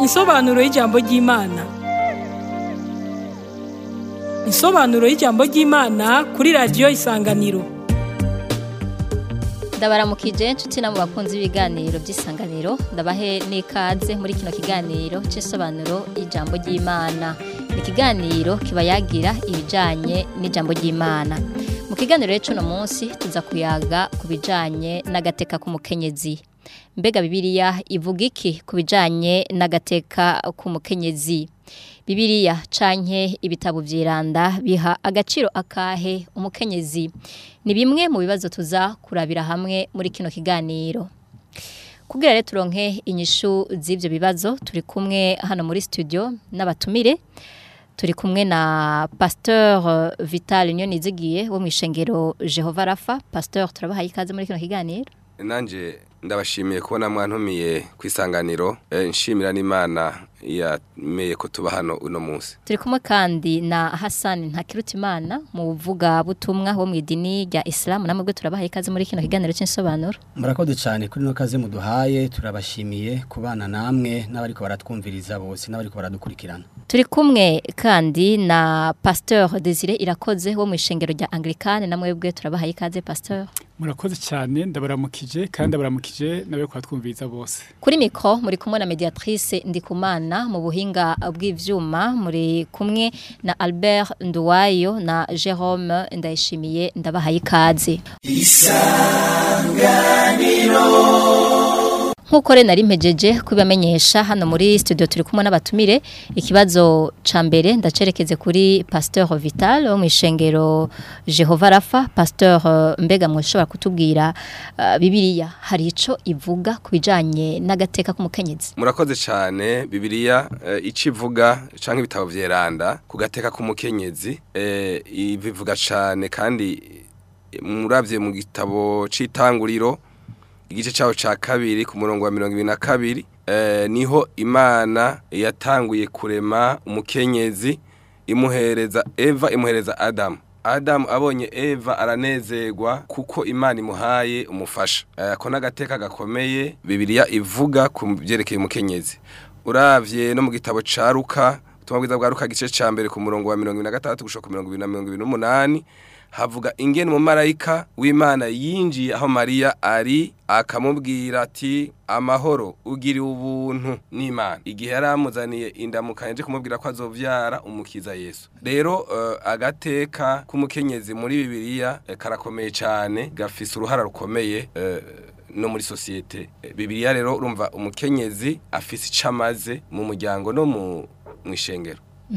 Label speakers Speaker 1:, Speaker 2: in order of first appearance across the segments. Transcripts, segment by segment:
Speaker 1: Insobanuro y'ijambo ry'Imana. Insobanuro y'ijambo ry'Imana kuri radiyo Isanganiro.
Speaker 2: ndabaramukije inshuti na mu bakunzi b'ibiganiro by'isanganiro ndabahe n'ikaze muri kino kiganiro cy'isobanuro y'ijambo ry'imana ni ikiganiro kiba yagira ibijyanye n'ijambo ry'imana mu kiganiro cy'uno munsi tuza kuyaga ku bijyanye n'agateka k'umukenyezi mbega bibiliya ivuga iki ku bijyanye n'agateka k'umukenyezi Bibiliya canke ibitabo vyiranda biha agaciro akahe umukenyezi ni bimwe mu bibazo tuza kurabira hamwe muri kino kiganiro kugira rero turonke inyishu z'ivyo bibazo turi kumwe hano muri studio n'abatumire turi kumwe na Pasteur Vital Nyonizigiye wo mwishengero Jehova Rafa Pasteur turabahaye ikaze muri kino kiganiro
Speaker 3: nanje ndabashimiye kubona mwantumiye ku isanganiro eh, nshimira n'imana yameye ko tuba hano uno munsi
Speaker 2: turi kumwe kandi na Hassan Ntakirutimana mu buvuga butumwa wo mu idini rya Islam namwe bwe turabahaye ikaze muri kino kiganiro cy'insobanuro
Speaker 4: murakoze cyane kuri no kaze muduhaye turabashimiye kubana namwe n'abariko baratwumviriza bose n'abariko baradukurikirana
Speaker 2: turi kumwe kandi na Pasteur Desire Irakoze wo mu ishengero rya Anglikane namwe bwe turabahaye ikaze Pasteur
Speaker 5: murakoze cyane ndabaramukije kandi ndabaramukije nawe twumviriza bose
Speaker 2: kuri mikro muri kumwe na mediatrice Ndikumana mu buhinga bw'ivyuma muri kumwe na Albert Nduwayo na Jerome Ndayishimiye ndabahaye ikaze Nkuko re nari mpejeje kubamenyesha hano muri studio turi kumwe n'abatumire ikibazo ca mbere ndacerekeze kuri Pasteur Vital wo mwishengero Jehova Rafa Pasteur mbega mwoshobora kutubwira uh, Bibiliya hari ico ivuga kubijanye n'agateka k'umukenyezi
Speaker 3: murakoze cyane bibiliya eh, ico ivuga canke ibitabo vyeranda ku gateka k'umukenyezi eh, ibivuga cyane kandi muravye mu gitabo c'itanguriro igice cyaho cya kabiri ku murongo wa mirongo ibiri na kabiri niho imana yatanguye kurema umukenyezi imuhereza eva imuhereza adamu adamu abonye eva aranezerwa kuko imana imuhaye umufasha ako n'agateka gakomeye bibiliya ivuga ku byerekeye umukenyezi uravye no mu gitabo cya ruka ubutumwa bwiza bwa ruka igice cya mbere ku murongo wa mirongo ibiri na gatandatu gushika ku mirongo ibiri na mirongo ibiri n'umunani havuga ingene umumarayika w'imana yinjiye aho mariya ari akamubwira ati amahoro ugiriwe ubuntu n'imana igihe yari amuzaniye indamukanye nje kumubwira ko azovyara umukiza yesu rero uh, agateka k'umukenyezi muri bibiliya uh, karakomeye cyane gafise uruhara rukomeye uh, no muri sosiyete bibiliya rero urumva umukenyezi afise icamaze mu muryango no mu mwishengero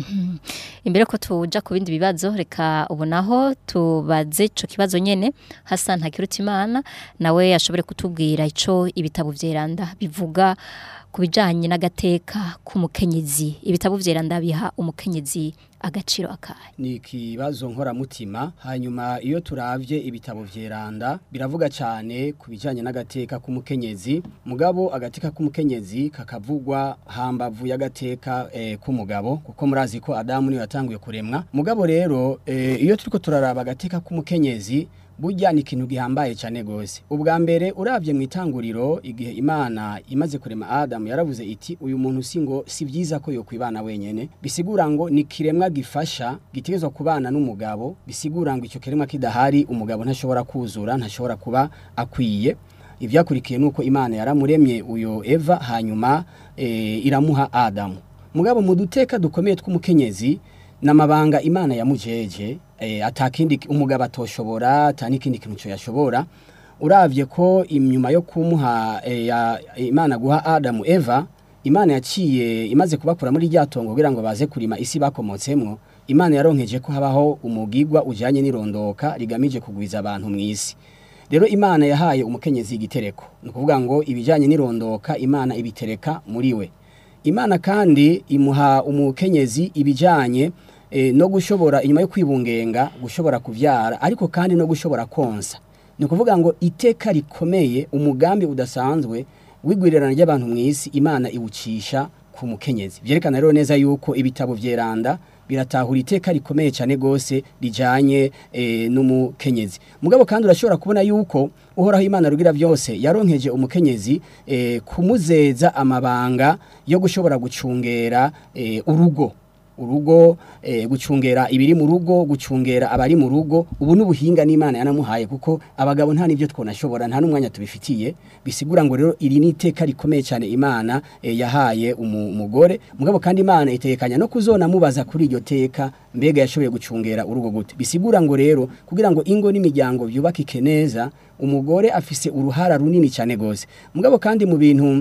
Speaker 2: imbere ko tuja ku bindi bibazo reka ubonaho tubaze ico kibazo nyene Hassan Hakirutimana nawe yashobore kutubwira ico ibitabo vyeranda bivuga ku bijanye n'agateka k'umukenyezi ibitabo vyeranda biha umukenyezi agaciro akahe
Speaker 4: ni ikibazo nkoramutima hanyuma iyo turavye ibitabo vyeranda biravuga cyane ku bijanye n'agateka k'umukenyezi mugabo agateka k'umukenyezi kakavugwa hambavu y'agateka eh, k'umugabo kuko murazi ko Adamu niwe yatanguye kuremwa mugabo rero eh, iyo turiko turaraba agateka k'umukenyezi burya ni ikintu gihambaye cyane gose ubwa mbere uravye mu itanguriro igihe imana imaze kurema Adamu yaravuze iti uyu muntu si ngo si byiza ko yokwibana wenyene bisigura ngo ni kiremwa gifasha gitegerezwa kubana n'umugabo bisigura ngo icyo kiremwa kidahari umugabo ntashobora kuzura ntashobora kuba akwiye ivyakurikiye nuko imana yaramuremye uyo Eva hanyuma e, iramuha Adamu mugabo mu duteka dukomeye tw'umukenyezi namabanga imana yamujeje eh, atakindi umugabo atoshobora atanikindi kintu cyo yashobora uravye ko imyuma yo kumuha eh, ya, imana guha Adamu Eva imana yaciye imaze kubakura muri ryatongo kugira ngo baze kurima isi bakomotsemwo imana yaronkeje ko habaho umugigwa ujanye n'irondoka rigamije kugwiza abantu mu isi rero imana yahaye umukenyezi igitereko ni ukuvuga ngo ibijanye n'irondoka imana ibitereka muri we imana kandi imuha umukenyezi ibijanye e, no gushobora inyuma yo kwibungenga gushobora kuvyara ariko kandi no gushobora konsa ni ukuvuga ngo iteka rikomeye umugambi udasanzwe wigwirirana ry'abantu mu isi imana iwucisha ku mukenyezi byerekana rero neza yuko ibitabo vyeranda biratahura iteka rikomeye cyane gose rijanye eh, n'umukenyezi mugabo kandi urashobora kubona yuko uhoraho imana rugira byose yaronkeje umukenyezi eh, kumuzeza amabanga yo gushobora gucungera eh, urugo urugo eh, gucungera ibiri mu rugo gucungera abari mu rugo ubu n'ubuhinga n'Imana yanamuhaye kuko abagabo nta nivyo twonashobora nta n'umwanya tubifitiye bisigura ngo rero iri niteka rikomeye cyane Imana eh, yahaye umu- umugore mugabo kandi Imana itekanya no kuzona mubaza kuri iryo teka mbega yashoboye gucungera urugo gute bisigura ngo rero kugira ngo ingo n'imiryango byubakike neza umugore afise uruhara runini cyane gose mugabo kandi mu bintu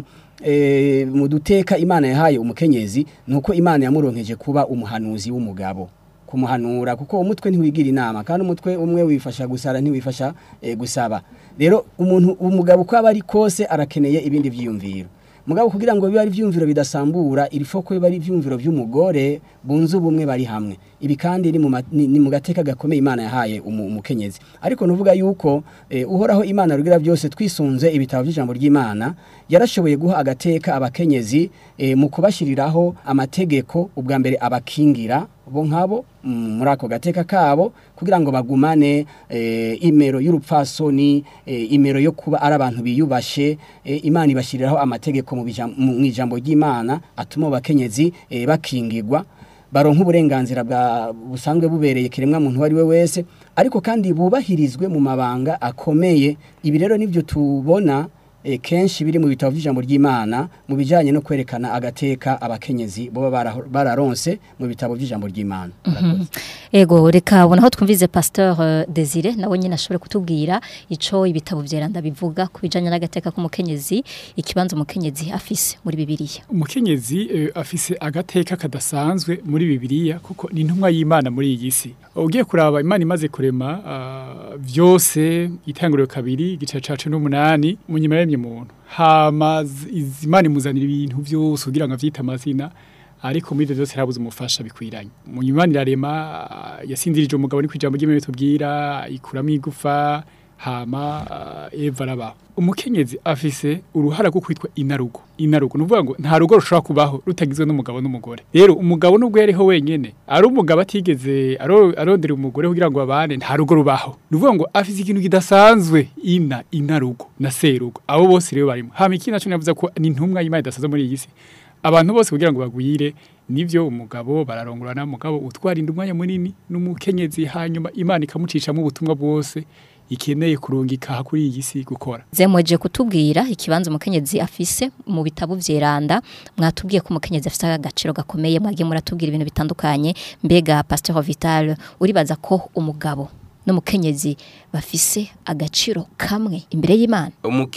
Speaker 4: eh, mu duteka imana yahaye umukenyezi nuko imana yamuronkeje kuba umuhanuzi w'umugabo kumuhanura kuko umutwe ntiwigira inama kandi umutwe umwe wifasha gusara ntiwifasha eh, gusaba rero umuntu umugabo uko aba ari kose arakeneye ibindi vyiyumviro mugabo kugira ngo bibe ari ivyumviro bidasambura iri foko bibe ari ivyumviro vy'umugore bunze ubumwe bari hamwe ibi kandi ni mu ma- ni ni mu gateka gakomeye imana yahaye umu- umukenyezi ariko nuvuga yuko eh, uhoraho imana rugira byose twisunze ibitabo by'ijambo ry'imana yarashoboye guha agateka abakenyezi eh, mu kubashiriraho amategeko ubwa mbere abakingira bo nkabo mm, muri ako gateka kabo kugira ngo bagumane eh, imero y'urupfasoni eh, imero yo kuba ari abantu biyubashe eh, imana ibashiriraho amategeko mu bijam- mu mu ijambo ry'imana atuma abo bakenyezi eh, bakingirwa baronka uburenganzira bwa busanzwe bubereye kiremwa muntu wari we wese ariko kandi bubahirizwe mu mabanga akomeye ibi rero nivyo tubona e, kenshi biri mu bitabo by'ijambo ry'Imana mu bijanye no kwerekana agateka abakenyezi boba bara- bararonse mu bitabo by'ijambo ry'Imana Murakoze.
Speaker 2: Ego reka bona aho twumvize Pasteur eh, Desire nawe nyine ashobore kutubwira ico ibitabo vyeranda bivuga ku bijanye n'agateka k'umukenyezi ikibanza umukenyezi afise muri Bibiliya.
Speaker 5: umukenyezi eh, afise agateka kadasanzwe muri bibiliya kuko ni intumwa y'imana muri iyi si ugiye kuraba imana imaze kurema ah, vyose itanguriro kabiri igice cacu n'umunani mu nyuma yaremye muntu hama z- iz- imana imuzanira ibintu vyose kugira ngo avyite amazina ariko muri ivyo vyose harabuze umufasha bikwiranye mu nyuma Imana irarema ah, yasinzirije umugabo ni kwijambo ry'imana tubwira ikuramo igufa hama uh, Eva arabaho umukenyezi afise uruhara rwo kwitwa inarugo inarugo nuvuga ngo nta rugo rushobora kubaho rutagizwe n'umugabo n'umugore rero umugabo nubwo yariho wenyene ari umugabo atigeze aro- arondera umugore kugira ngo babane nta rugo rubaho nuvuga ngo afise ikintu kidasanzwe ina inarugo na serugo abo bose rero barimo hama ikindi naco navuze ko ni intumwa y'Imana idasanzwe muri iyi si abantu bose kugira ngo bagwire nivyo umugabo bararongorana umugabo utwarinda umwanya munini n'umukenyezi hanyuma Imana ikamucishamo ubutumwa bwose ikeneye kurungika kuri iyi si gukora
Speaker 2: Zemweje kutubwira ikibanza umukenyezi afise mu bitabo vyeranda mwatubwiye ko umukenyezi afise agaciro gakomeye mwagiye muratubwira ibintu bitandukanye mbega Pasteur Vital uribaza ko umugabo n'umukenyezi bafise agaciro kamwe imbere y'Imana.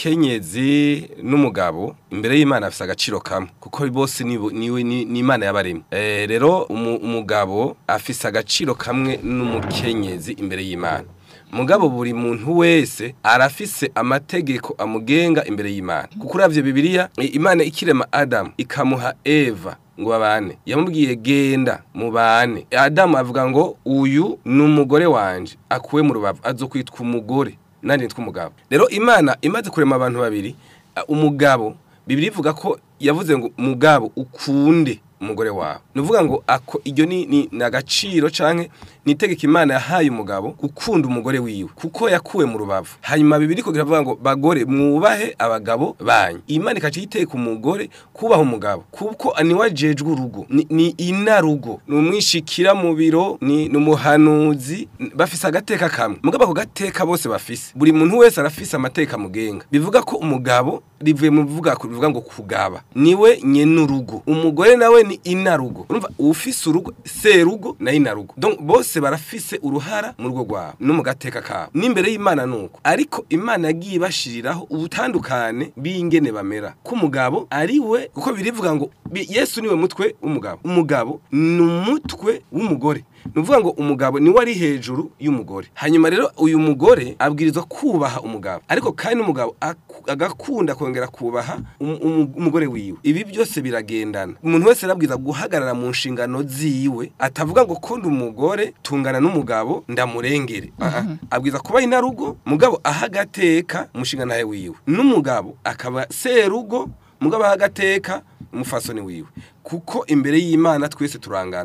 Speaker 3: umukenyezi n'umugabo imbere y'imana afite agaciro kamwe kuko bose nibo- niwe ni ni imana yabaremye Eh, rero umu- umugabo afise agaciro kamwe n'umukenyezi imbere y'imana mugabo buri muntu wese arafise amategeko amugenga imbere y'imana kuko uravye bibiliya i- imana ikirema adamu ikamuha eva ngo babane yamubwiye genda mubane adamu avuga ngo uyu ni umugore wanje akuwe mu rubavu azokwitwa umugore nanjye nitwa umugabo rero imana imaze kurema abantu babiri a, umugabo bibiri ivuga ko yavuze ngo mugabo ukunde umugore wawe ni ukuvuga ngo ako iryo ni ni ni agaciro canke ni itegeko imana yahaye umugabo gukunda umugore wiwe kuko yakuwe mu rubavu hanyuma bibiri kugira avuga ngo bagore mwubahe abagabo banyu imana ikaca iteka umugore kubaha umugabo kuko niwe ajejwe urugo ni, ni inarugo ni umwishikira mu biro ni ni umuhanuzi n- bafise agateka kamwe mugabo ako gateka bose bafise buri muntu wese arafise amateka amugenga bivuga ko umugabo rivuye mu bivuga bivuga ngo kugaba niwe nyenurugo umugore nawe ni inarugo urumva ufise urugo serugo na inarugo donc bose barafise uruhara mu rugo rwabo no mu gateka kabo n'imbere y'imana nuko ariko imana yagiye ibashiriraho ubutandukane b'ingene bamera ko umugabo ari we kuko birivuga ngo bi- yesu niwe mutwe w'umugabo umugabo ni umutwe w'umugore ni ukuvuga ngo umugabo niwe ari hejuru y'umugore hanyuma rero uyu mugore abwirizwa kubaha umugabo ariko kandi umugabo aku- agakunda kongera kubaha um- um- umugore wiwe ibi byose biragendana umuntu wese arabwiza guhagarara mu nshingano ziwe atavuga ngo kundi umugore tungana n'umugabo ndamurengere Ah, ah. abwiza kuba inarugo mugabo aha agateka umushinga nawe wiwe n'umugabo akaba serugo mugabo aha agateka umufasoni wiwe kuko imbere y'imana twese turangana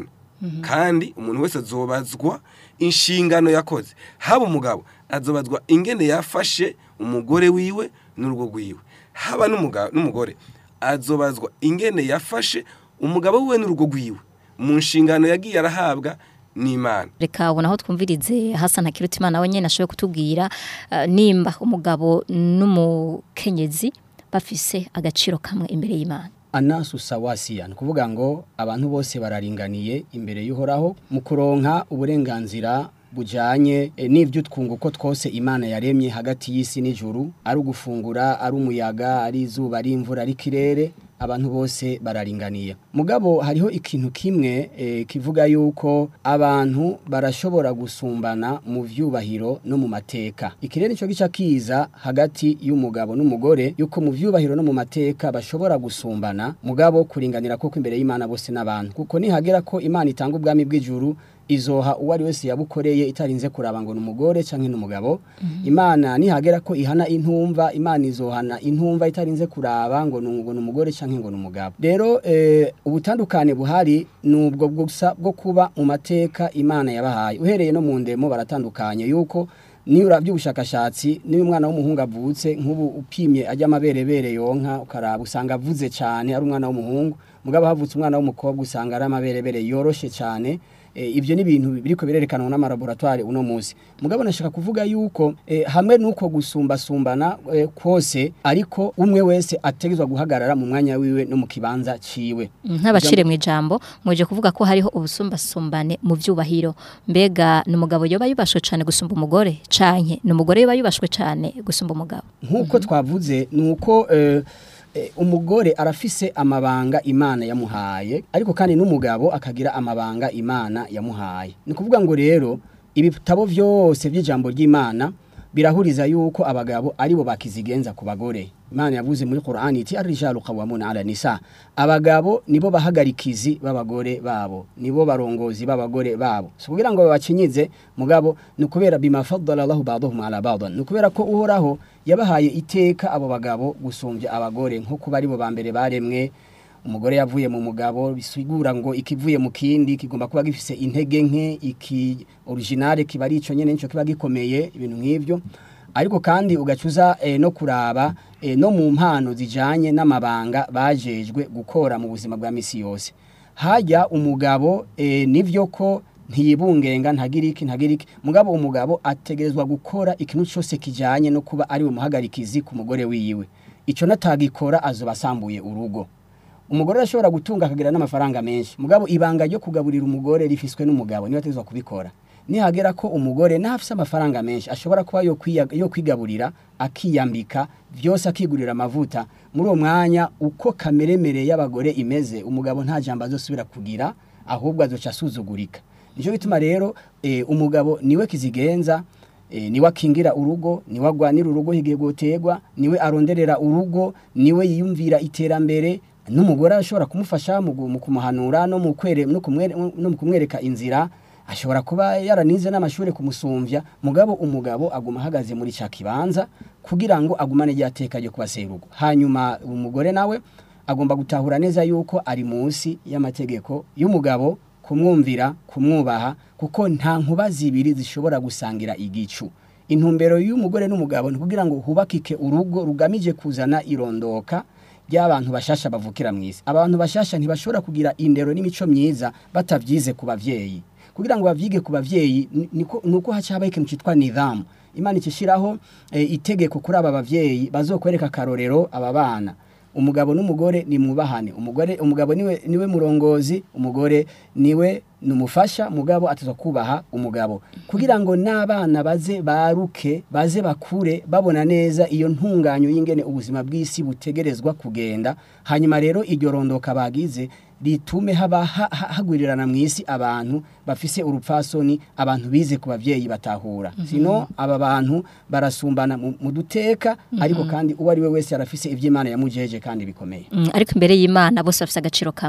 Speaker 3: kandi umuntu wese azobazwa inshingano yakoze haba umugabo azobazwa ingene yafashe umugore wiwe n'urugo rwiwe haba n'umuga- n'umugore azobazwa ingene yafashe umugabo wiwe n'urugo rwiwe mu nshingano yagiye arahabwa n'imana
Speaker 2: reka ubona aho twumvirize hasa na kirutimana we nyine ashoboye kutubwira eh, nimba umugabo n'umukenyezi bafise agaciro kamwe imbere y'imana
Speaker 4: anasu sawasiya ni ukuvuga ngo abantu bose bararinganiye imbere y'uhoraho mu kuronka uburenganzira bujanye e, n'ibyo twunguko twose imana yaremye hagati y'isi n'ijuru ari ugufungura ari umuyaga ari izuba ari imvura ari ikirere abantu bose bararinganiye mugabo hariho ikintu kimwe e, kivuga yuko abantu barashobora gusumbana mu vyubahiro no mu mateka ikirere nico gica kiza hagati y'umugabo n'umugore yuko mu vyubahiro no mu mateka bashobora gusumbana mugabo kuringanira koko imbere y'Imana bose n'abantu kuko nihagera ko Imana itanga ubwami bw'ijuru izoha uwo ari wese yabukoreye itarinze kuraba ngo n'umugore canke n'umugabo imana nihagera ko ihana intumva imana izohana intumva itarinze kuraba ngo ni ngo n'umugore canke ngo n'umugabo rero eh, ubutandukane buhari nubwo gusa bwo kuba mu mateka imana yabahaye uhereye no mu ndemo baratandukanye yuko niyo uravye ubushakashatsi niyo umwana w'umuhungu avutse nk'ubu upimye ajya amaberebere yonka ukaraba usanga avuze cyane ari umwana w'umuhungu mugabo havutse umwana w'umukobwa usanga ari amaberebere yoroshe cyane e, ibyo ni ibintu biriko birerekanwa n'amalaboratoire uno munsi mugabo nashaka kuvuga yuko e, hamwe nuko gusumbasumbana e, kwose ariko umwe wese ategezwa guhagarara mu mwanya wiwe no mu kibanza ciwe
Speaker 2: nk'abacire mu ijambo muje kuvuga ko hariho ubusumbasumbane mu vyubahiro mbega n'umugabo yoba yubashwe cyane gusumba umugore canke n'umugore yoba yubashwe cyane gusumba umugabo
Speaker 4: nk'uko twavuze ni uko eh, eh, umugore arafise amabanga imana yamuhaye ariko kandi n'umugabo akagira amabanga imana yamuhaye ni ukuvuga ngo rero ibitabo byose by'ijambo ry'imana birahuriza yuko abagabo aribo bakizigenza ku bagore imana yavuze muri Qur'ani iti arijalu qawwamuna ala nisa abagabo nibo bahagarikizi b'abagore babo nibo barongozi b'abagore babo so kugira ngo babacinyize mugabo ni kubera bima faddala Allahu ba'dahum ala ba'd ni kubera ko uhoraho yabahaye iteka abo bagabo gusumbya abagore nko kuba aribo ba mbere baremwe umugore yavuye mu mugabo bisigura ngo ikivuye mu kindi kigomba kuba gifise intege nke iki originale kiba ari ico nyene nico kiba gikomeye ibintu nk'ivyo ariko kandi ugacuza eh, no kuraba eh, no mu mpano zijanye n'amabanga bajejwe gukora mu buzima bwa misi yose hajya umugabo eh, nivyo ko ntiyibungenga ntagira iki ntagira iki mugabo umugabo ategerezwa gukora ikintu cyose kijanye no kuba ari umuhagarikizi ku mugore wiwe ico natagikora azoba asambuye urugo umugore arashobora gutunga akagira n'amafaranga menshi mugabo ibanga ryo kugaburira umugore rifiswe n'umugabo niba ategerezwa kubikora nihagera ko umugore n'afise amafaranga menshi ashobora kuba yo, kwiya, yo kwigaburira akiyambika byose akigurira amavuta muri uwo mwanya uko kameremere y'abagore imeze umugabo nta jambo azosubira kugira ahubwo azoca asuzugurika nicyo gituma rero e, umugabo niwe kizigenza e, niwe akingira urugo niwe agwanira urugo higiye gutegwa niwe aronderera urugo niwe yiyumvira iterambere n'umugore ashobora kumufasha mu gu- mu kumuhanura no mu kwere no kumwere no mu kumwereka inzira ashobora kuba yaranize n'amashuri kumusumvya mugabo umugabo aguma ahagaze muri ca kibanza kugira ngo agumane ryateka ryo kubaserugo hanyuma umugore nawe agomba gutahura neza yuko ari munsi y'amategeko y'umugabo kumwumvira kumwubaha kuko nta nkuba zibiri zishobora gusangira igicu intumbero y'umugore n'umugabo ni kugira ngo hubakike urugo rugamije kuzana irondoka ry'abantu bashasha bavukira mu isi abantu bashasha ntibashobora kugira indero n'imico myiza batavyize ku bavyeyi kugira ngo bavyige ku bavyeyi ni- niko nuko haca habaho ikintu citwa nidhamu imana ikishiraho e, itegeko kuri aba bavyeyi bazokwereka akarorero aba bana umugabo n'umugore ni mwubahane umugore umugabo niwe niwe murongozi umugore niwe numufasha mugabo atazwa kubaha umugabo kugira ngo n'abana baze baruke baze bakure babona neza iyo ntunganyo y'ingene ubuzima bw'isi butegerezwa kugenda hanyuma rero iryo rondoka bagize ritume haba ha- ha- hagwirirana mu isi abantu bafise urupfasoni abantu bize ku bavyeyi batahura sino aba bantu barasumbana mu mu duteka ariko kandi uwo ari we wese arafise ivy'imana yamujeje kandi bikomeye
Speaker 2: Mm, ariko imbere y'Imana bose bafite agaciro kamwe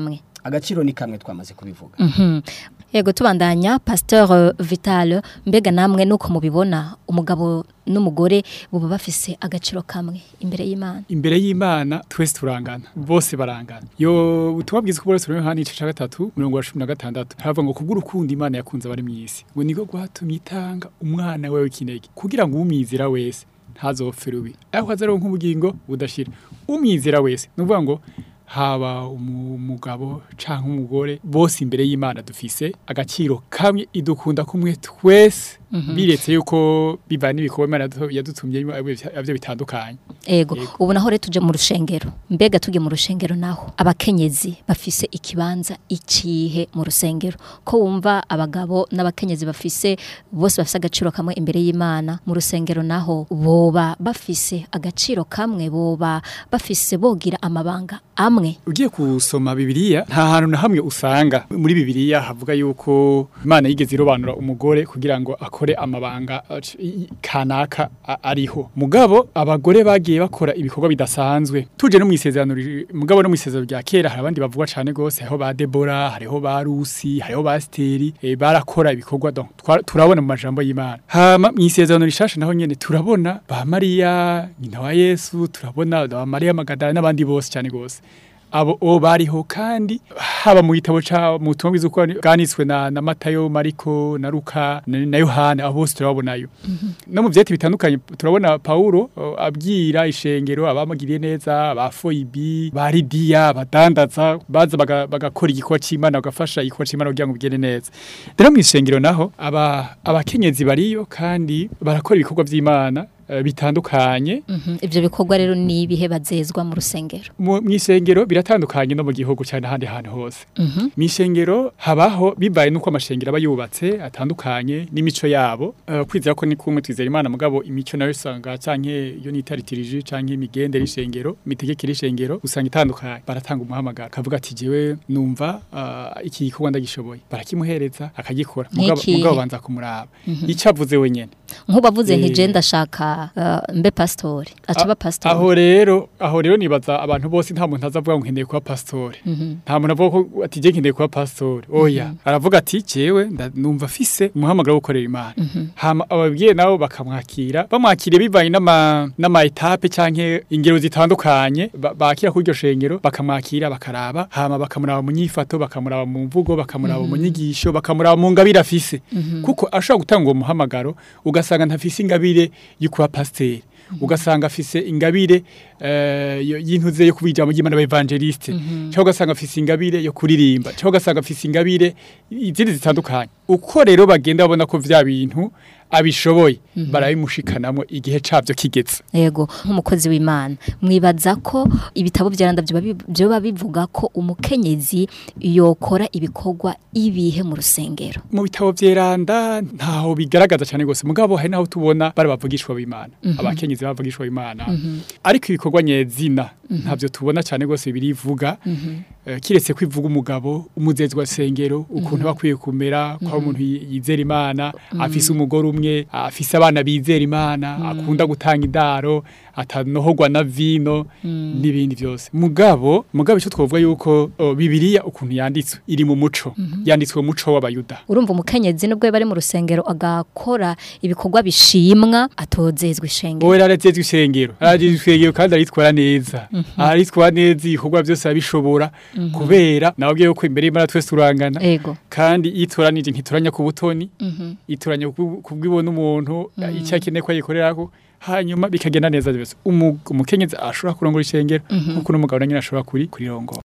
Speaker 4: agaciro ni kamwe twamaze kubivuga
Speaker 2: Mhm. Yego tubandanya Pasteur uh, Vital mbega namwe nuko mubibona umugabo n'umugore buba bafise agaciro kamwe imbere y'Imana.
Speaker 5: imbere y'Imana twese turangana bose barangana yo ubutumwa bwiza ko bose Yohana igice ca gatatu mirongo cumi na gatandatu haravuga ngo kubw'urukundo Imana yakunze abari mw'isi ngo niko gwatumye itanga umwana wewe kinege kugira ngo umwizira wese ntazopfe rubi ariko azaronka ubugingo budashira umwizira wese nuvuga ngo haba umu- umugabo canke umugore bose imbere y'Imana dufise agaciro kamwe idukunda kumwe twese biretse yuko bivana ibikorwa Imana yadu- yadutumye avyo bitandukanye
Speaker 2: Ego
Speaker 5: Yego.
Speaker 2: ubu naho rero tuje mu rushengero mbega tujye mu rushengero naho abakenyezi bafise ikibanza ikihe mu rusengero ko wumva abagabo n'abakenyezi bafise bose bafise agaciro kamwe imbere y'Imana mu rusengero naho boba bafise agaciro kamwe boba bafise bogira amabanga amwe
Speaker 5: ugiye kusoma bibiliya nta hantu na hamwe usanga muri bibiliya havuga yuko imana yigeze irobanura umugore kugira ngo akore amabanga uh, c- i- kanaka a- ariho mugabo abagore bagiye bakora ibikorwa bidasanzwe tuje no mu isezerano ri- mugabo no mu isezerano rya kera hari abandi bavuga cane gose hariho ba Debora hariho ba Rusi hariho ba Steri eh, barakora ibikorwa donc twa- turabona mu majambo y'Imana hama mu isezerano rishasha naho nyene turabona ba Maria nyina wa Yesu turabona ba Maria Magadala n'abandi bose cyane gose abo o bariho kandi haba mu gitabo ca mu butumwa bwiza uko bwanitswe na, na Matayo Mariko na Luka na, na Yohana abo bose turababonayo no mu vyeti bitandukanye turabona Paulo o, abwira ishengero abamugiriye neza abafoibi ba Lidia abadandaza baza baga- bagakora igikorwa c'Imana bagafasha igikorwa c'Imana kugira ngo bigende neza rero mu ishengero naho aba abakenyezi bariyo kandi barakora ibikorwa vy'Imana eh, bitandukanye
Speaker 2: Mhm. ivyo bikorwa rero ni ibihe bazezwa mu rusengero
Speaker 5: mu mw'isengero biratandukanye no mu gihugu cyane ahandi hantu hose
Speaker 2: Mhm.
Speaker 5: mw'isengero habaho bibaye nuko amashengero aba yubatse atandukanye n'imico yabo uh, kwizera ko ni kumwe twizera imana mugabo imico nayo usanga canke iyo nitaritirije canke imigende y'ishengero imitegekere y'ishengero usanga itandukanye baratanga umuhamagaro kavuga ati jewe numva uh, iki gikorwa ndagishoboye barakimuhereza akagikora mugabo
Speaker 2: Nk'ikihe?
Speaker 5: mugabo banza kumuraba ico avuze wenyene
Speaker 2: nk'ubavuze nti
Speaker 5: Eh.
Speaker 2: je ndashaka uh, mbe pastori aca ba pastori
Speaker 5: aho rero aho rero nibaza abantu bose nta muntu azavuga ngo nkeneye kuba pastori
Speaker 2: Mhm.
Speaker 5: nta muntu avuga ko ati je nkeneye kuba pastori oya aravuga ati jewe nda- numva afise umuhamagaro wo gukorera imana hama ababwiye nabo bakamwakira bamwakiriye bivanye n'ama n'ama etape canke ingero zitandukanye ba- bakira kuri iryo shengero bakamwakira bakaraba hama bakamuraba mu nyifato bakamuraba mu mvugo bakamuraba mu nyigisho bakamuraba mu ngabire afise kuko ashobora gutanga uwo muhamagaro ugasanga ntafise ingabire yo kuba pasiteri ugasanga afise ingabire eh, yo- y'intuze yo kubijamo ry'Imana evangeliste cyangwa ugasanga afise ingabire yo kuririmba cyangwa ugasanga afise ingabire izindi zitandukanye uko rero bagenda babona ko vya bintu abishoboye barabimushikanamo igihe cabyo kigeze
Speaker 2: yego nk'umukozi w'imana mwibaza ko ibitabo byaranda byoba bivuga ko umukenyezi yokora ibikorwa ibihe mu rusengero
Speaker 5: mu bitabo vyeranda ntaho bigaragaza cyane gose mugabo hari naho tubona bari bavugishwa b'Imana abakenyezi bavugishwa b'Imana ariko ibikorwa nyezina ntavyo tubona cyane gose birivuga Eh, kiretse kwivuga umugabo umuzezwa sengero ukuntu bakwiye kumera kwa umuntu yi- yizera Imana afise umugore umwe afise abana bizera Imana akunda gutanga indaro atanohogwa na vino n'ibindi byose mugabo mugabo icyo twovuga yuko oh, bibiliya ukuntu yanditswe iri mu muco yanditswe mu muco w'abayuda
Speaker 2: urumva umukenyezi nubwo bari mu rusengero agakora ibikorwa bishimwa atozezwa ishengero
Speaker 5: Owe rarazezwe isengero ararazezwe isengero kandi aritwara neza aritwara neza ibikorwa byose abishobora kubera nababwiye yuko imbere y'Imana twese turangana
Speaker 2: ego
Speaker 5: kandi itoranije ntitoranya ku butoni
Speaker 2: Mhm.
Speaker 5: itoranya ku- kubwibona umuntu icyo akeneye ko ayikorerako hanyuma bikagenda neza byose Umu- umukenyezi ashobora kurongora ishengero nkuko n'umugabo na nyine ashobora kuri kurirongora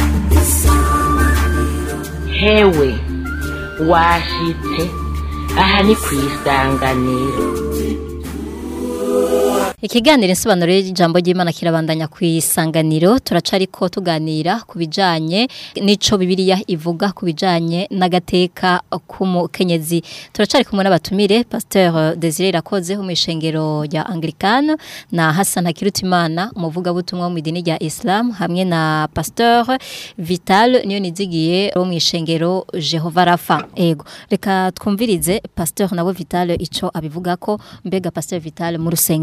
Speaker 6: hewe washitse aha ni ku isanganiro
Speaker 2: Ikiganiro insobanuro y'ijambo ry'Imana kirabandanya ku isanganiro turacariko tuganira ku bijanye nico Bibiliya ivuga ku bijanye n'agateka k'umukenyezi turacari kumwe n'abatumire Pasteur Desire Rakoze wo mu ishengero rya Anglikane na Hassan Hakirutimana umuvuga butumwa wo mu idini rya Islam hamwe na Pasteur Vital niyo nizigiye wo mu ishengero Jehova Rafa ego reka twumvirize Pasteur nabo Vital ico abivuga ko mbega Pasteur Vital mu rusengero umuntu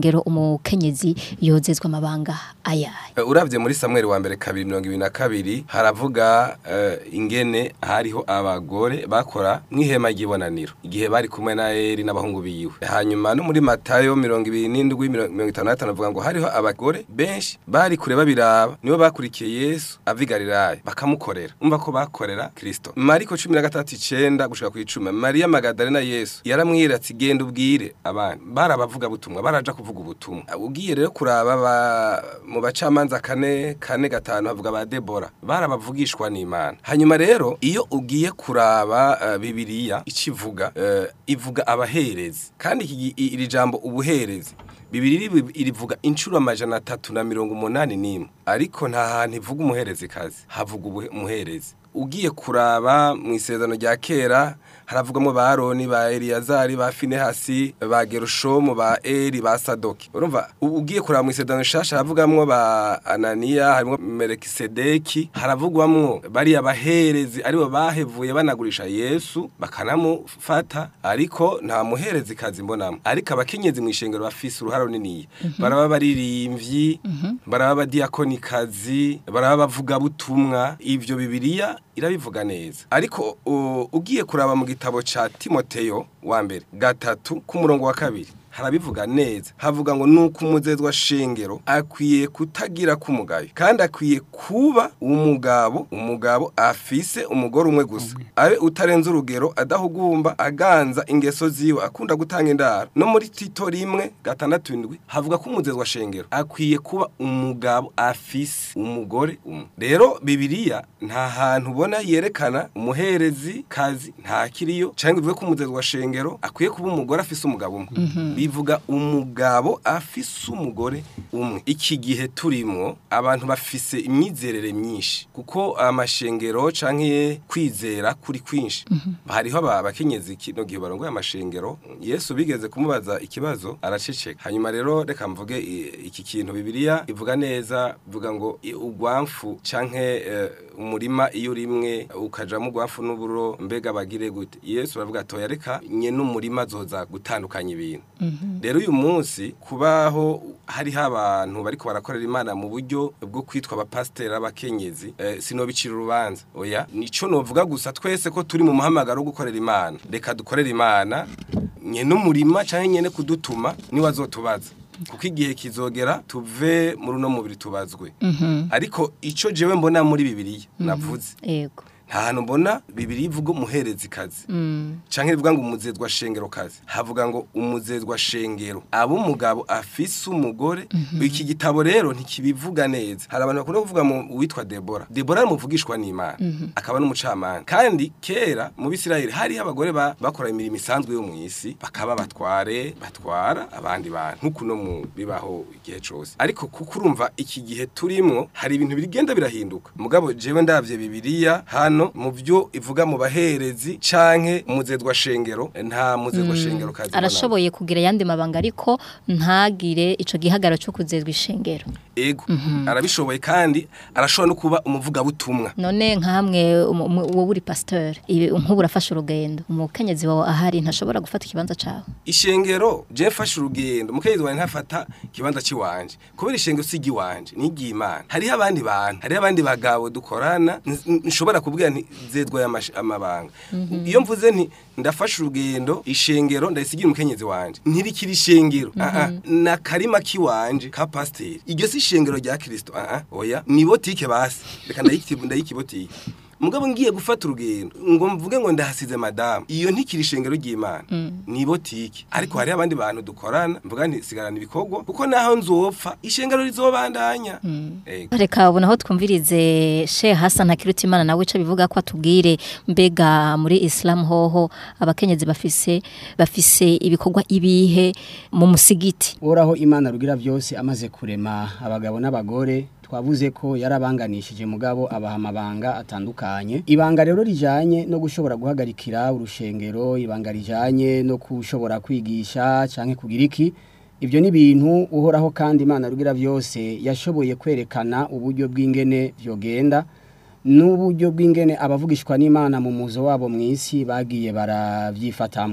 Speaker 2: umukenyezi yozezwa amabanga ayaye
Speaker 3: Eh, uravye muri Samuel wa mbere kabiri mirongo ibiri na kabiri haravuga eh, ingene hariho abagore bakora mw'ihema ry'ibonaniro igihe bari kumwe na Eli n'abahungu biwe hanyuma no muri Matayo mirongo ibiri n'indwi mirongo mirongo itanu na gatanu avuga ngo hariho abagore benshi bari kure babiraba nibo bakurikiye Yesu ava i Galilaya bakamukorera umva ko bakorera Kristo Mariko cumi na gatatu icenda gushika ku icumi Mariya Magadalena Yesu yaramwira ati genda ubwire abana barabavuga butumwa baraja kuvuga ubutumwa ugiye rero kuraba ba, mu bacamanza kane kane gatanu havuga ba Debora barabavugishwa n'Imana hanyuma rero iyo ugiye kuraba uh, Bibiliya icivuga uh, ivuga abaherezi kandi iki gi- i- iri jambo ubuherezi Bibiri iri- irivuga inshuro amajana atatu na mirongo umunani n'imwe ariko nta hantu ivuga umuherezi kazi havuga ubuhe- umuherezi ugiye kuraba mu isezerano rya kera haravugamo ba Aroni ba Eliyazari ba Finehasi ba Gerushomu ba Eri ba Sadoki urumva u- ugiye kuraba mu isezerano shasha haravugamo ba Ananiya harimo Melekisedeki haravugwamwo bari abaherezi aribo bahevuye banagurisha Yesu bakanamufata ariko nta muherezi kazi mbonamo ariko abakenyezi mu ishengero bafise uruhara runini baraba baririmvyi baraba badiyakonikazi baraba bavuga butumwa ivyo bibiliya irabivuga neza ariko u- ugiye kuraba mu gitabo ca Timoteyo wa mbere gatatu ku murongo wa kabiri harabivuga neza havuga ngo nuko umuzezwa shengero akwiye kutagira kumugayo kandi akwiye kuba umugabo umugabo afise umugore umwe gusa abe utarenze urugero adahugumba aganza ingeso ziwe akunda gutanga indaro no muri tito rimwe gatandatu indwi havuga ko umuzezwa shengero akwiye kuba umugabo afise umugore umwe rero bibiliya nta hantu ubona yerekana umuherezi kazi nta kiriyo cyangwa ivuge ko umuzezwa shengero akwiye kuba umugore afise umugabo umwe bivuga umugabo afise umugore umwe iki gihe turimo abantu bafise imyizerere myinshi kuko amashengero canke kwizera kuri kwinshi hariho aba- abakenyezi kino gihe barongoye amashengero Yesu bigeze kumubaza ikibazo araceceka hanyuma rero reka mvuge i- iki kintu bibiliya ivuga neza ivuga ngo i- ugwamfu canke eh, umurima iyo urimwe ukajamo ugwamfu n'uburo mbega bagire gute Yesu aravuga atoya reka nye n'umurima azoza gutandukanya ibintu rero uyu munsi kubaho hariho abantu bariko barakorera imana mu buryo bwo kwitwa abapasiteri abakenyezi eh, sinobicira urubanza oya nico novuga gusa twese ko turi mu muhamagaro wo gukorera imana reka dukorere imana nye n'umurima canke nyene kudutuma niwe azotubaza kuko igihe kizogera tuve muri uno mubiri tubazwe ariko ico jewe mbona muri bibiliya navuze
Speaker 2: yego
Speaker 3: nta hantu mbona bibiri ivuga umuherezi kazi canke rivuga ngo umuzezwa shengero kazi havuga ngo umuzezwa shengero abo umugabo afise umugore iki gitabo rero ntikibivuga neza hari abantu bakunda kuvuga mu witwa Debora Debora ari umuvugishwa n'Imana akaba n'umucamanza kandi kera mu Bisirayeli hari abagore ba- bakora imirimo isanzwe yo mu isi bakaba batware batwara abandi bantu nkuko no mu bibaho igihe cose ariko kuko urumva iki gihe turimwo hari ibintu bigenda birahinduka mugabo jewe ndavye bibiliya hano mu byo ivuga mu baherezi canke umuzezwa shengero nta muzezwa shengero kazi mbonamo.
Speaker 2: arashoboye kugira ayandi mabanga ariko ntagire ico gihagaro cyo kuzezwa ishengero
Speaker 3: ego arabishoboye kandi arashobora no kuba umuvugabutumwa
Speaker 2: none nkamwe umu- umu- wowe uri pasteur ibi nk'ubu urafashe urugendo umukenyezi wawe ahari ntashobora gufata ikibanza cawe
Speaker 3: ishengero je mfashe urugendo mukenyezi wanjye ntafata ikibanza ciwanje kubera ishengero si igiwanje ni iry'imana hariho abandi bantu hariho abandi bagabo dukorana n- n- nshobora kubwira nti zedwa y'amash- amabanga iyo mvuze nti ndafashe urugendo ishengero ndayisigira umukenyezi wanje ntirikiri ishengero ah ah na karima kiwanje ka pasiteri iryo si ishengero rya kirisito ah ah oya ni botike basi reka ndayiki- ndayikibotike mugabo ngiye gufata urugendo ngo mvuge ngo ndahasize madamu iyo ntikiri ishengero ry'imana ni botike ariko hari abandi bantu dukorana mvuga nti sigarana ibikorwa kuko naho nzopfa ishengero rizobandanya Ego.
Speaker 2: reka ubu naho twumvirize she Hassan Hakirutimana nawe ico bivuga ko atubwire mbega muri Islam hoho abakenyezi bafise bafise ibikorwa ibihe mu musigiti
Speaker 4: Uhoraho Imana rugira byose amaze kurema abagabo n'abagore twavuze ko yarabanganishije mugabo abaha amabanga atandukanye ibanga rero rijanye no gushobora guhagarikira urushengero ibanga rijanye no kushobora kwigisha canke kugira iki ibyo ni ibintu uhoraho kandi Imana rugira byose yashoboye kwerekana uburyo bw'ingene vyogenda n'uburyo bw'ingene abavugishwa n'Imana mu muzo wabo mu isi bagiye baravyifatamwo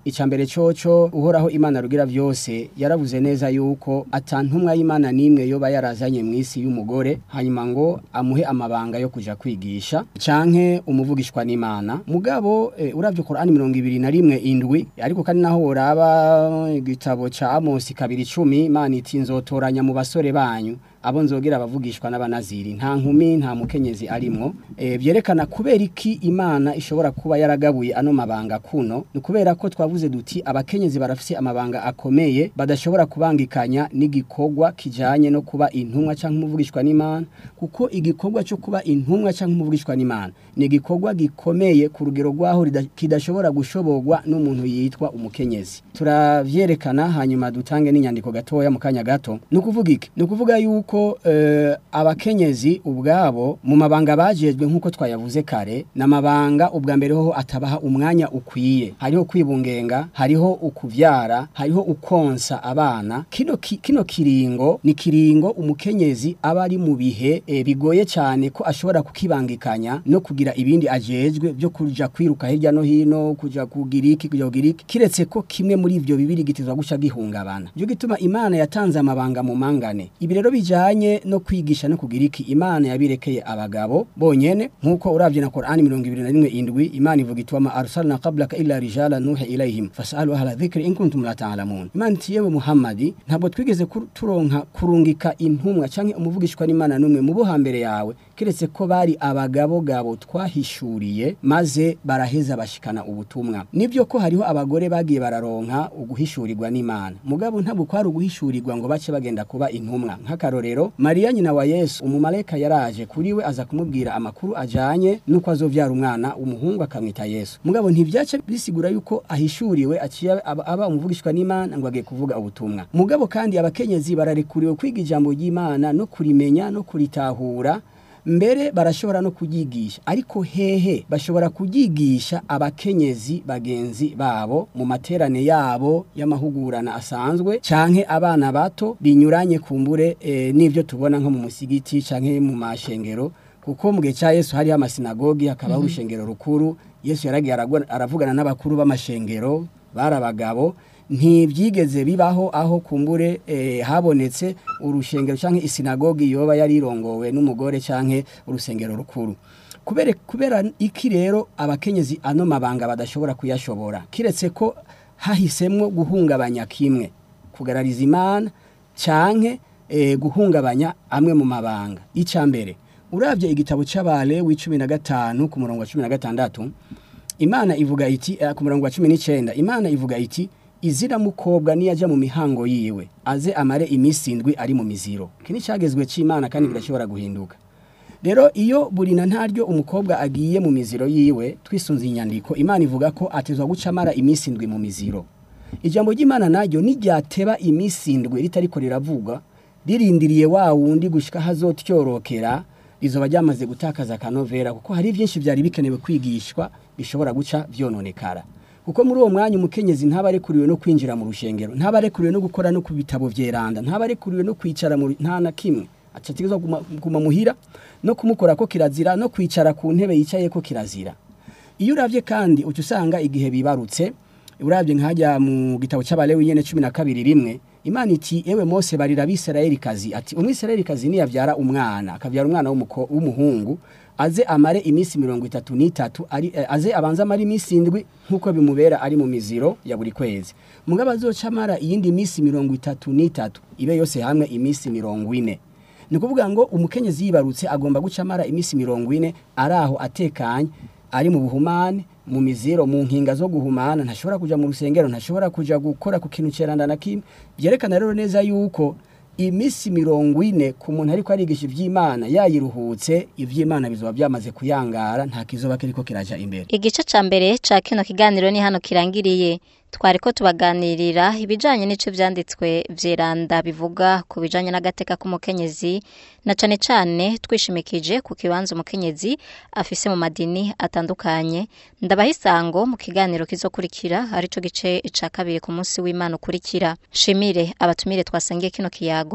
Speaker 4: icambere coco uhoraho imana rugira vyose yaravuze neza yuko atantumwa y'imana nimwe yoba yarazanye mu isi y'umugore hanyuma ngo amuhe amabanga yo kuja kwigisha canke umuvugishwa n'imana mugabo e, uravye Qur'ani mirongo ibiri na rimwe indwi ariko kandi naho woraba igitabo ca Amosi kabiri cumi imana iti nzotoranya mu basore banyu abo nzogira abavugishwa n'abanaziri nta nkumi nta mukenyezi arimwo e, byerekana kubera iki imana ishobora kuba yaragabuye ano mabanga kuno ni kubera ko twavuze duti abakenyezi barafise amabanga akomeye badashobora kubangikanya n'igikorwa kijanye no kuba intumwa canke umuvugishwa n'imana kuko igikorwa cyo kuba intumwa canke umuvugishwa n'imana ni igikorwa gikomeye ku rugero rwaho rida- kidashobora gushoborwa n'umuntu yitwa umukenyezi turavyerekana hanyuma dutange n'inyandiko gatoya mu kanya gato ni ukuvuga iki ni ukuvuga yuko eh, abakenyezi ubwabo mu mabanga bajejwe nk'uko twayavuze kare ni amabanga ubwa mbere hoho atabaha umwanya ukwiye hariho kwibungenga hariho ukuvyara hariho ukonsa abana kino, ki, kino kiringo ni kiringo umukenyezi aba ari mu bihe eh, bigoye cyane ko ashobora kukibangikanya no kugira ibindi ajejwe byo kuja kwiruka hirya no hino kuja kugira iki kuja kugira iki kiretse ko kimwe muri ivyo bibiri gitezwa guca gihungabana byo gituma imana yatanze amabanga mu mangane ibi rero bijanye no kwigisha no kugira iki imana yabirekeye abagabo bonyene nkuko uravye na Qur'ani 21 indwi imana ivuga itwa arsalna qablaka illa rijala nuha ilayhim fasalu ahla dhikri in kuntum la ta'lamun imana iti yewe muhammadi ntabwo twigeze kur- turonka kurungika intumwa canke umuvugishwa n'imana numwe mu bo hambere yawe kiretse ko bari abagabo gabo twahishuriye maze baraheza bashikana ubutumwa nibyo ko hariho abagore bagiye bararonka uguhishurirwa n'imana mugabo ntabwo kwari uguhishurirwa ngo bace bagenda kuba intumwa nk'akarorero mariya nyina wa yesu umumarayika yaraje kuri we aza kumubwira amakuru ajanye n'uko azovyara umwana umuhungu akamwita yesu mugabo ntivyace bisigura yuko ahishuriwe aciye aba, aba umuvugishwa n'imana ngo agiye kuvuga ubutumwa mugabo kandi abakenyezi bararekuriwe kwiga ijambo ry'imana no kurimenya no kuritahura mbere barashobora no kuyigisha ariko hehe bashobora kuyigisha abakenyezi bagenzi babo mu materane yabo y'amahugurana asanzwe canke abana bato binyuranye kumbure e, n'ivyo tubona nko mu musigiti canke mu mashengero kuko mu gihe cya Yesu hariho amasinagogi hakabaho urushengero rukuru Yesu yaragiye aragwa- aravugana n'abakuru b'amashengero bari abagabo ntibyigeze bibaho aho kumbure eh, habonetse urushengero canke isinagogi yoba yarirongowe n'umugore canke urusengero rukuru kubera kubera iki rero abakenyezi ano mabanga badashobora kuyashobora kiretse ko hahisemwo guhungabanya kimwe kugarariza imana canke eh, guhungabanya amwe mu mabanga icambere uravye igitabo c'abale w'icumi na gatanu ku murongo wa cumi na gatandatu imana ivuga iti eh, ku murongo wa cumi n'icenda imana ivuga iti izira mukobwa niyaja mu mihango yiwe aze amare iminsi indwi ari mu miziro iki ni cagezwe c'imana kandi birashobora guhinduka rero iyo buri na ntaryo umukobwa agiye mu miziro yiwe twisunze inyandiko imana ivuga ko atezwa guca amara iminsi indwi mu miziro ijambo ry'imana naryo niryateba iminsi indwi ritariko riravuga ririndiriye wa wundi gushika hazotyorokera rizoba ryamaze gutakaza akanovera kuko hari byinshi byari bikenewe kwigishwa bishobora guca vyononekara kuko muri uwo mwanya umukenyezi ntaba arekuriwe no kwinjira mu rushengero ntaba arekuriwe no gukora no ku bitabo vyeranda ntaba arekuriwe no kwicara mu nta na kimwe acategezwa guma, guma muhira no kumukora ko kirazira no kwicara ku ntebe yicaye ko kirazira iyo uravye kandi uca usanga igihe bibarutse uravye nkajya mu gitabo c'abalewi nyene cumi na kabiri rimwe imana iti ewe mose barira abisirayeli kazi ati umwisirayeli kazi niyavyara umwana akavyara umwana w'umuko- w'umuhungu aze amare iminsi mirongo itatu n'itatu ari eh, aze abanze amare iminsi indwi nk'uko bimubera ari mu miziro ya buri kwezi mugabo azoca amara iyindi minsi mirongo itatu n'itatu ibe yose hamwe iminsi mirongo ine ni ukuvuga ngo umukenyezi yibarutse agomba guca amara iminsi mirongo ine ari aho atekanye ari mu buhumane mu miziro mu nkinga zo guhumana ntashobora kuja mu rusengero ntashobora kuja gukora ku kintu ceranda na kimwe byerekana rero neza yuko imisi mirongo ine ku muntu ariko arigisha ivy'imana yayiruhutse ivy'imana bizoba byamaze kuyangara nta kizoba kiriko kiraja imbere
Speaker 2: Igice ca mbere ca kino kiganiro ni hano kirangiriye. Twariko tubaganirira ibijanye n'ico vyanditswe vyeranda bivuga ku bijanye n'agateka k'umukenyezi na cane cane twishimikije ku kibanza umukenyezi afise mu madini atandukanye. Ndabaha isango mu kiganiro kizokurikira arico gice ca kabiri ku munsi w'Imana ukurikira. Shimire abatumire twasangiye kino kiyago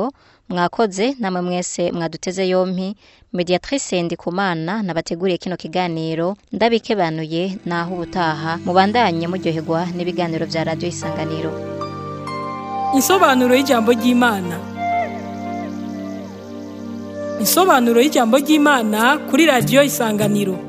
Speaker 2: mwakoze namwe mwese mwaduteze yompi mediatrice ndikumana nabateguriye kino kiganiro ndabikebanuye naho ubutaha mubandanye muryoherwa n'ibiganiro vya radio isanganiro
Speaker 1: Insobanuro y'ijambo ry'Imana. Insobanuro y'ijambo ry'Imana kuri radio Isanganiro.